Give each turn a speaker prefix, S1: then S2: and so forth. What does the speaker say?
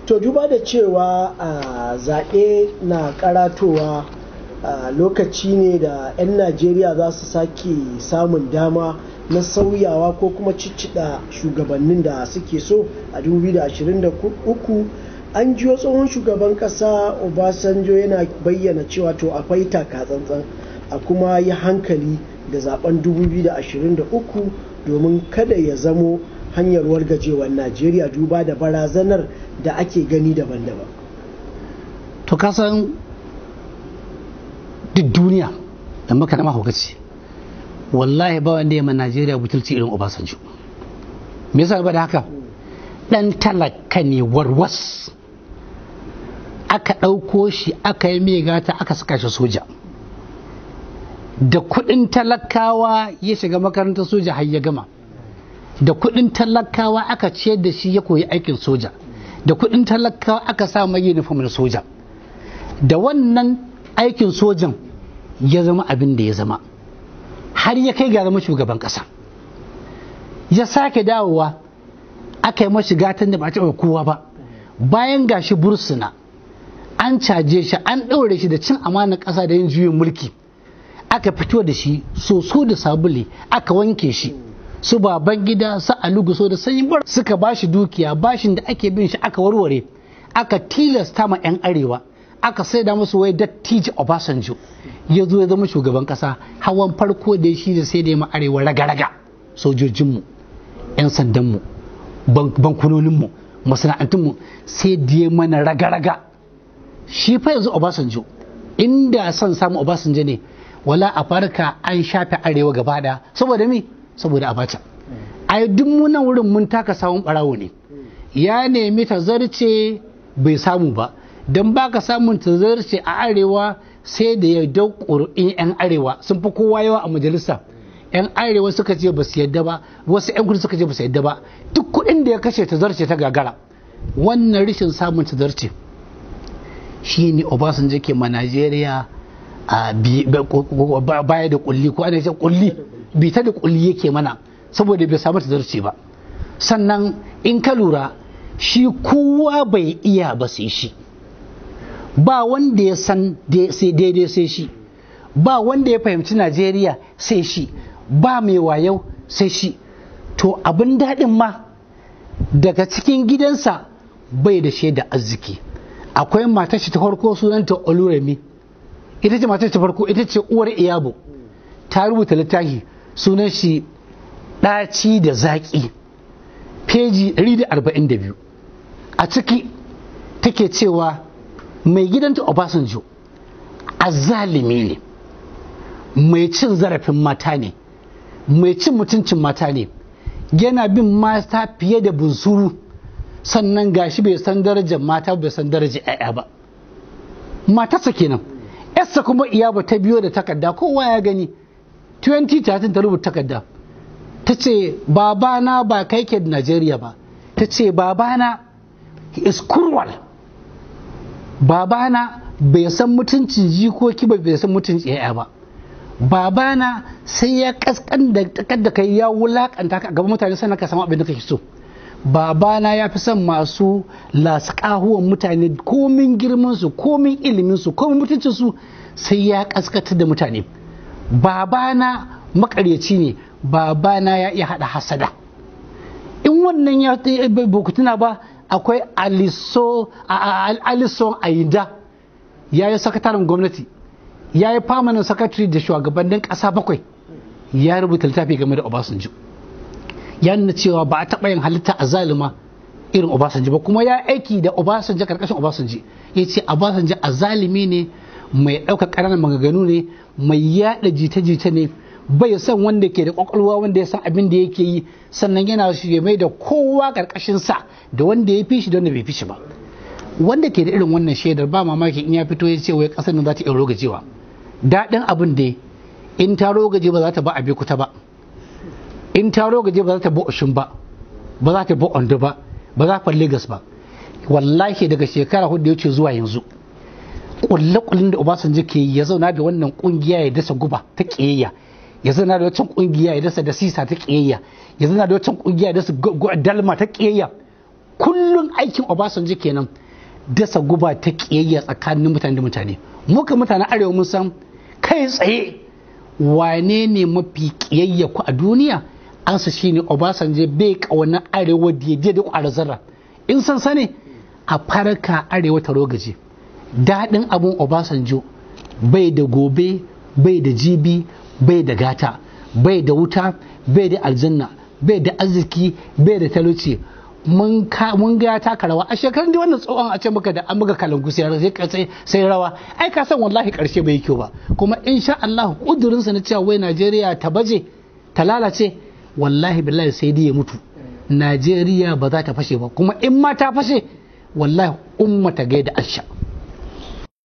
S1: to duba da cewa a zaɓe na karatowa a lokaci ne da 'yan najeriya za su sake samun dama na sauyawa ko kuma ciccida shugabannin da suke so a 2023 an jiyo tsohon shugaban kasa obasanjo yana bayyana cewa to akwai takatsantsan a kuma yi hankali da zaben 2023 domin kada ya zamo hanyar wargajewar najeriya duba da barazanar da ake gani daban-daban
S2: to kasan duk duniya da maka nama hukaci wallahi ba wanda ya ma najeriya butulci irin obasanjo me yasa ba da haka dan talaka ne warwas aka ɗauko shi aka yi mai gata aka saka shi soja da kuɗin talakawa ya shiga makarantar soja har ya gama da kuɗin talakawa aka ciyar da shi ya koyi aikin soja da kuɗin talakawa aka sa mai uniform na soja da wannan aikin sojan ya zama abin da ya zama har ya kai ga zama shugaban ƙasa ya sake dawowa aka yi mashi gatan da ba a taɓa kowa ba bayan gashi bursuna an caje shi an ɗaure shi da cin amanar ƙasa da yin juyin mulki aka fito da shi soso da sabule aka wanke shi su baban gida su aluguso da sanyi bar suka ba shi dukiya bashin da ake bin shi aka warware aka tilasta ma 'yan arewa aka saida musu wai dattijo obasanjo ya zo ya zama shugaban kasa hawan farko da shi da sai da ya arewa raga-raga sojojinmu 'yan sandanmu bankunoninmu masana'antunmu sai da ya mana raga-raga shi fa yanzu obasanjo inda son samu obasanjo ne wala a farka an shafe arewa gaba daya saboda me saboda abacha a duk munan wurin mun taka samun barawo ne ya nemi ta zarce bai samu ba don baka samun ta zarce a arewa sai da ya dau ƙuri'in 'yan arewa sun fi kowa yawa a majalisa 'yan arewa suka ce ba su yadda ba wasu 'yan kudu suka ce ba su yadda ba duk kuɗin da ya kashe ta zarce ta gagara wannan rashin samun ta zarce shi ne obasanjo ke ma najeriya a baya da kulli ko ana ce kulli bita da kulli yake mana saboda bai samu tazarci ba sannan in ka lura shi kowa bai iya ba sai shi ba wanda ya san sai daidai sai shi ba wanda ya fahimci najeriya sai shi ba mai wayau sai shi to abin daɗin ma daga cikin gidansa bai da shaida arziki akwai matar shi ta farko sunanta oluremi ita ce matar ta farko ita ce uwar iyabo ta rubuta littafi sunan shi ɗaci da zaƙi peji 142 a ciki take cewa mai gidanta obasanjo azalimi ne mai cin zarafin mata ne mai cin mutuncin mata ne yana bin mata fiye da bunsuru sannan gashi bai san darajar mata bai san darajar 'ya'ya ba matarsa kenan yarsa kuma iyaba ta biyo da takarda kowa ya gani 2013 ta rubuta takarda ta ce babana ba kai ke da Najeriya ba ta ce babana is cruel babana bai san mutuncin jikoki ba bai san mutuncin yaya ba babana sai ya kaskan da da kai ya wulakanta ka gaban mutane sannan ka samu abin da kake so babana ya fi son masu lasƙahuwan mutane komin girmansu komin iliminsu komin mutuncinsu sai ya kaskata da mutane babana makaryaci ne babana ya iya haɗa hasada in wannan ya tuna ba akwai alison aida ya yi sakataren gwamnati ya yi famanin sakatari da shugabannin ƙasa bakwai ya rubuta littafi game da obasanjo ya nuna cewa ba a taɓa yin halitta a zalima irin obasanjo ba kuma ya aiki da obasanjo karkashin obasanjo ya ce obasanjo a zalimi ne mai ɗaukar ƙananan maganganu ne mai yaɗa jita-jita ne bai san wanda ke da ƙwaƙwalwa wanda ya san abin da yake yi sannan yana shi mai da kowa ƙarƙashin sa da wanda ya fi shi da wanda bai fi shi ba wanda ke da irin wannan shaidar ba mamaki in ya fito ya ce wai ƙasar nan za ta iya rogajewa daɗin abin da in ta rogaje ba za ta ba a kuta ba in ta rogaje ba za ta bi oshin ba ba za ta bi ondo ba ba za ta Legas ba wallahi daga shekara hudu ya ce zuwa yanzu kulle-kullen da Obasanjo ke ya zauna da wannan kungiya ya dasa guba ta kiyayya ya zauna da wancan kungiya ya dasa da sisa ta kiyayya ya zauna da wancan kungiya ya dasa dalma ta kiyayya kullun aikin obasanjo kenan dasa guba ta kiyayya tsakanin mutane da mutane muka mutanen arewa mun san kai tsaye wane ne mafi kiyayya ku a duniya ansa shine obasanjo bai kauna arewa daidai da kwara zarra in san sane a farka arewa ta rogaje daɗin abun obasanjo bai da gobe bai da jibi bai da gata bai da wuta bai da aljanna bai da arziki bai da talauci mun ga ya taka rawa a shekarun da wannan tsohon a ce maka da an muka kalangu sai sai rawa ai ka san wallahi karshe bai kyau ba kuma insha Allah kudurinsa na cewa wai Najeriya ta baje ta lalace wallahi billahi sai dai ya mutu Najeriya ba za ta fashe ba kuma in ma ta fashe wallahi umma ta gaida asha